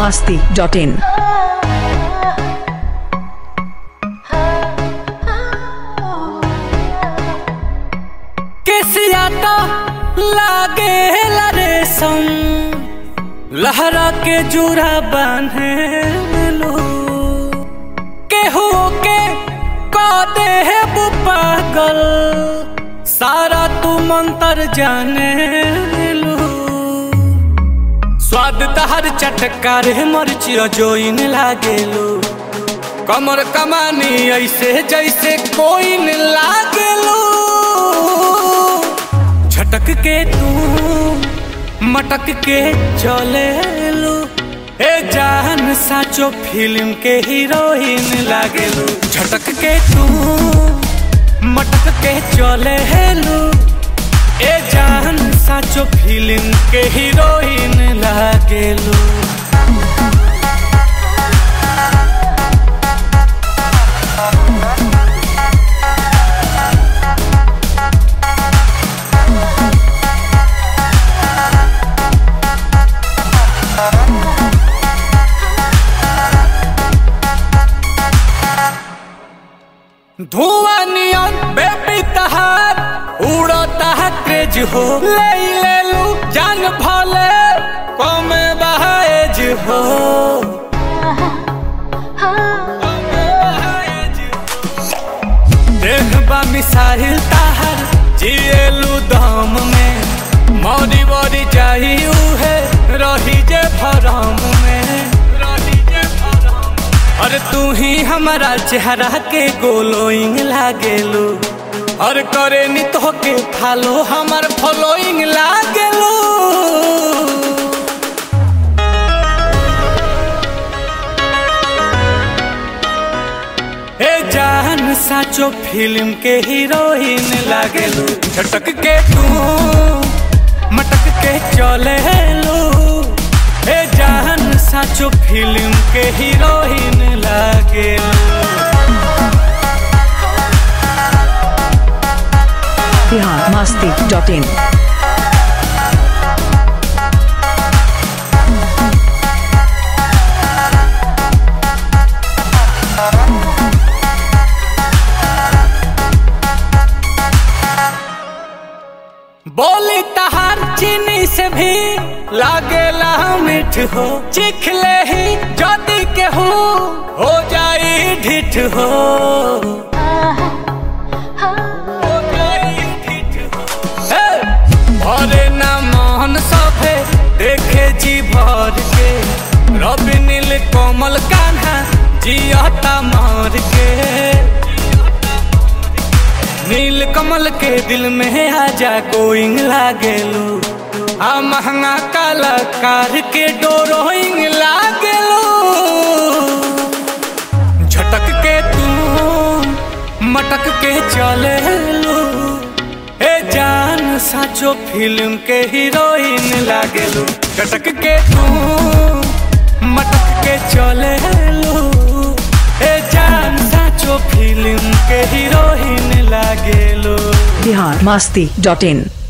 masti dot in. केसिया तो लागे रेशम लहरा के जुरा बांधे लो केहू के कादे है वो पागल सारा तू मंतर जाने लो स्वाद तहर चटकार मरचिया जोइन लागेलो कमर कमानी ऐसे जैसे कोई न लागेलो झटक के तू मटक के चले लो ए जान साचो फिल्म के हीरोइन लागेलो झटक के तू मटक के चले लो ए जान साचो फिल्म के हीरोइन लागेलो धुआं नियन बेबी तहार उड़ता है क्रेज हो ले ले लू जान भले कम बहाएज हो देखबा मिसाइल ताहर जिएलू दम में मौरी वरी जाही उहे रही जे भरम में रही जे भरम और तू ही हमारा चेहरा के गोलोइंग लागेलू और करे नी तो के फालो हमार फॉलोइंग लागेलू ए जान साचो फिल्म के हीरोइन लागेलू झटक के तू मटक के चले लो ए जान साचो फिल्म के हीरोइन लागेलू Bihar masti dot in. बोली तहार चीनी से भी लागेला मीठ हो चिखले ही जदी के हो हो जाई ढिठ हो हो जाई ढिठ हो। हे! भरे ना मोहन सभे देखे जी भर के रवि नील कोमल कान्हा जियता मार के नील कमल के दिल में आजा गोइंग लागेलू आ महंगा कलाकार के डोरोइंग लागेलू झटक के तू मटक के चले लो ए जान साचो फिल्म के हीरोइन लागेलू झटक के तू मटक के चले लो ए जान साचो फिल्म के हीरोइन लागेलो Bihar masti dot in.